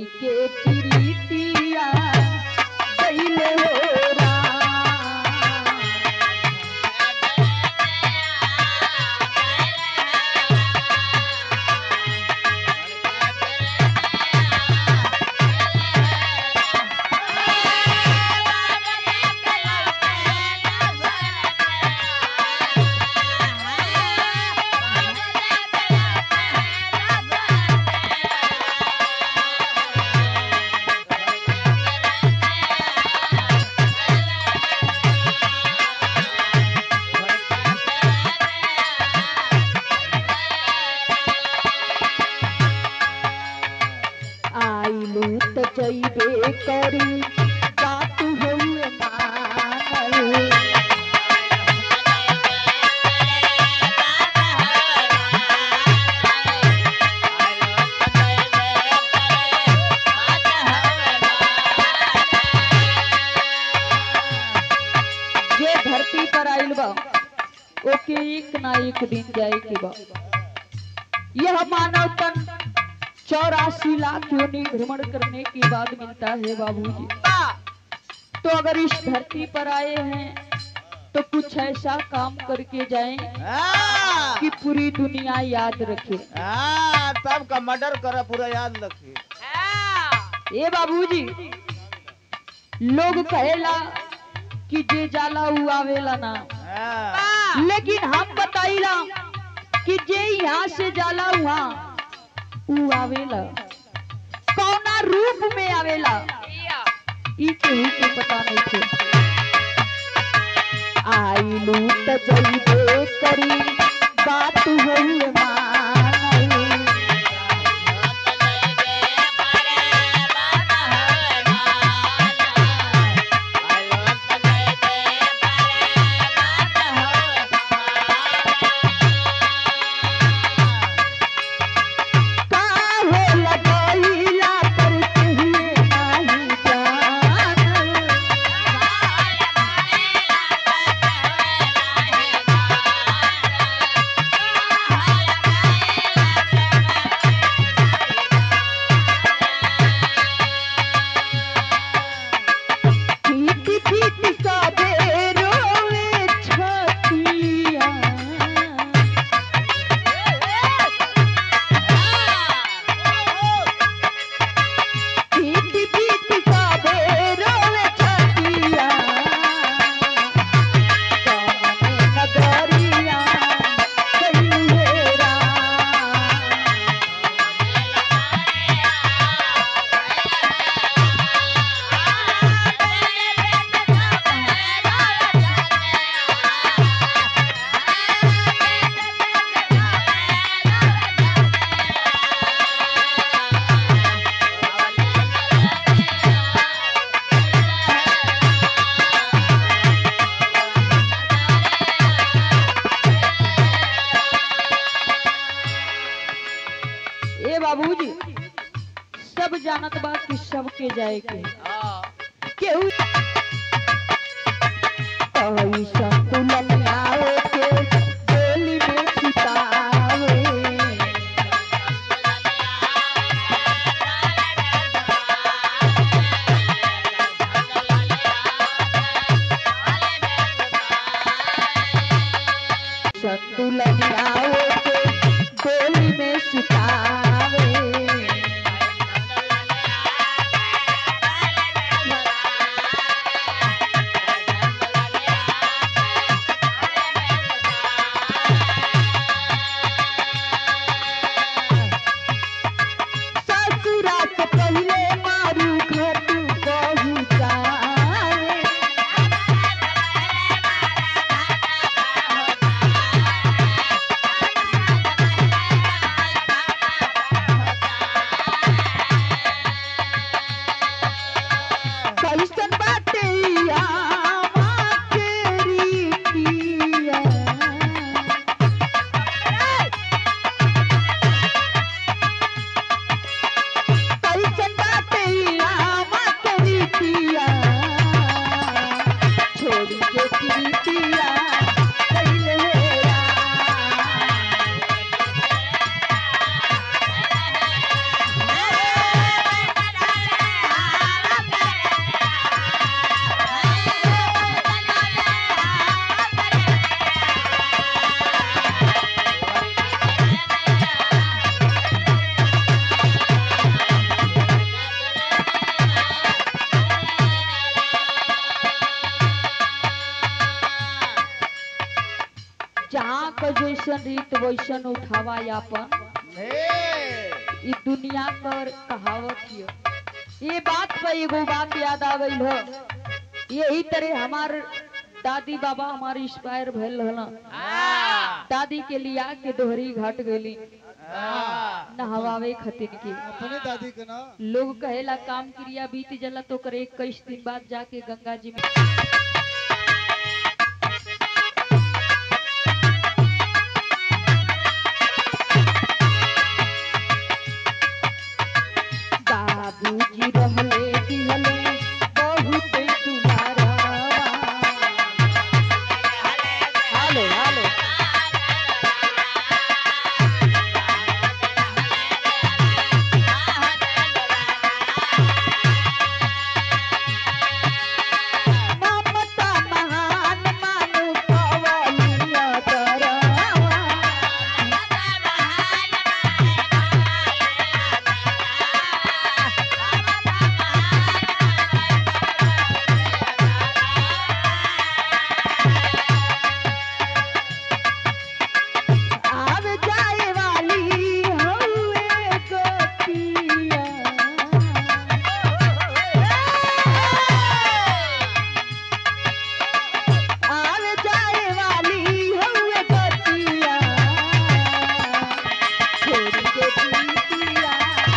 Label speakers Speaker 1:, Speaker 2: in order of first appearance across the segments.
Speaker 1: के प्रीतिया कैले हो राम आइलू त जइबे करी बात होए मानल जे धरती पर आइल बा ओके एक ना एक दिन जाए के बा यह मानव तन चौरासी लाख योनि भ्रमण करने के बाद मिलता है बाबूजी तो अगर इस धरती पर आए हैं तो कुछ ऐसा काम करके जाएं
Speaker 2: हाँ,
Speaker 1: कि पूरी दुनिया याद रखे
Speaker 2: हाँ, तब का मर्डर कर पूरा याद रखी
Speaker 1: ए बाबूजी लोग कहेला कि जे जाला उ आवेला ना
Speaker 2: हाँ,
Speaker 1: लेकिन हम बताइला कि जे यहाँ से जाला वहाँ उ आवेला कौना रूप में आवेला ई केहू के पता नहीं थे आइलू त जइबे करी बात होई मानल काहे लगइला पर कहिए नाही जानल पीट पीट सबे रोवे छतिया पीट पीट सबे रोवे छतिया कमने नगरिया कैलेरा ए बाबूजी सब जानत बा कि सबके जाए के केहू ऐसा तुलन आवे के गोली में छिपावे संतुलन आवे के गोली में छिपावे ससुरा से पहले मारू घर तू पहुँचावे कैसन बाटे ई आमा तेरी पिया कैसन बाटे ई आमा जैसन रीत वैसन उठावा यापन
Speaker 2: हे
Speaker 1: ई दुनिया कर कहावत हिय ये बात पे एगो बात याद आ गई हो यही तरह हमार दादी बाबा हमार इंस्पायर भइल रहल
Speaker 2: आ
Speaker 1: दादी के लिया के दोहरी घाट गईली
Speaker 2: आ
Speaker 1: नहवावे खातिर के
Speaker 3: अपने दादी के ना
Speaker 1: लोग कहेला काम क्रिया बीत जला तो करे इक्कीस दिन बाद जाके गंगा जी में बाबूजी रहले दिहले बहुत दुलारा हेलो हेलो ममता महान मानु कवलिया दरवा आव जाए वाली हउए गोपिया आव जाए वाली हउए गोपिया छोड़ के पीतिया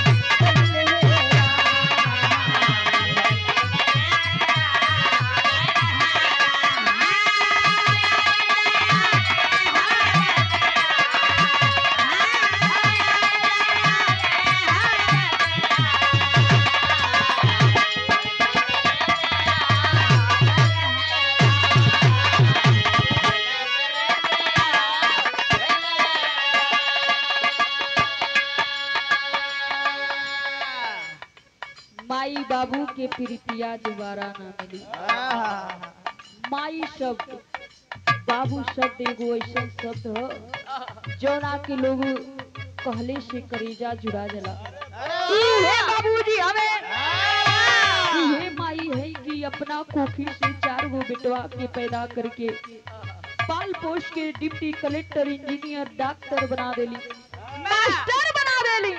Speaker 1: माई बाबू के प्रीतिया दोबारा ना मिली माई शब्द बाबू शब्द एगो ऐसा शब्द ह जौना के लोग कहले से करेजा जुड़ा जला इहे बाबूजी हमें इहे माई है कि अपना कोखी से चार गो बेटवा के पैदा करके पाल पोष के डिप्टी कलेक्टर इंजीनियर डॉक्टर बना देली मास्टर बना देली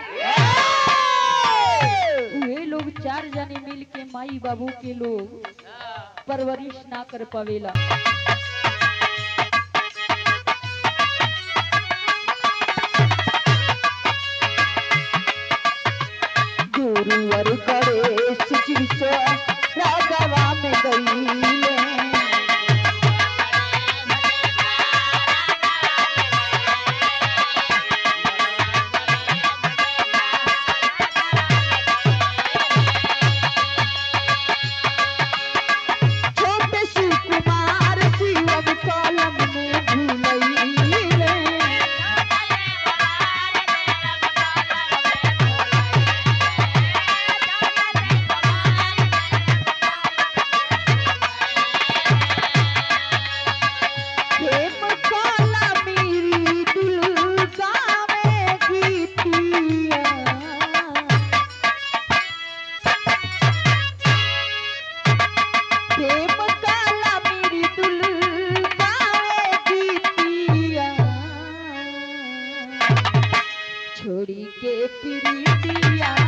Speaker 1: उहे लोग चार जने मिल के माई बाबू के लोग परवरिश ना कर पावेला गुरुवर गणेश जी से रागवा में गईले छोटे सुकुमार शिवम कलम में भूलैले प्रेम काला मेरी दुल्का में गीतिया प्रेम काला मेरी दुल्का में गीतिया छोड़ी के प्रीतिया